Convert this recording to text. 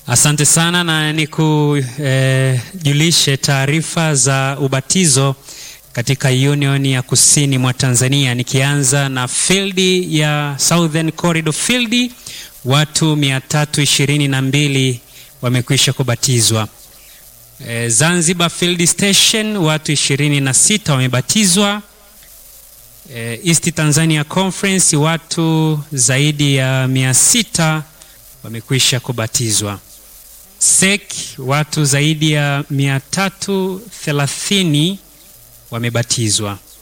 Asante sana na nikujulishe eh, taarifa za ubatizo katika Union ya Kusini mwa Tanzania, nikianza na field ya Southern Corridor Field, watu 322 wamekwisha kubatizwa. Eh, Zanzibar Field Station watu 26 wamebatizwa. Eh, East Tanzania Conference watu zaidi ya 600 wamekwisha kubatizwa. SEC watu zaidi ya 330 wamebatizwa.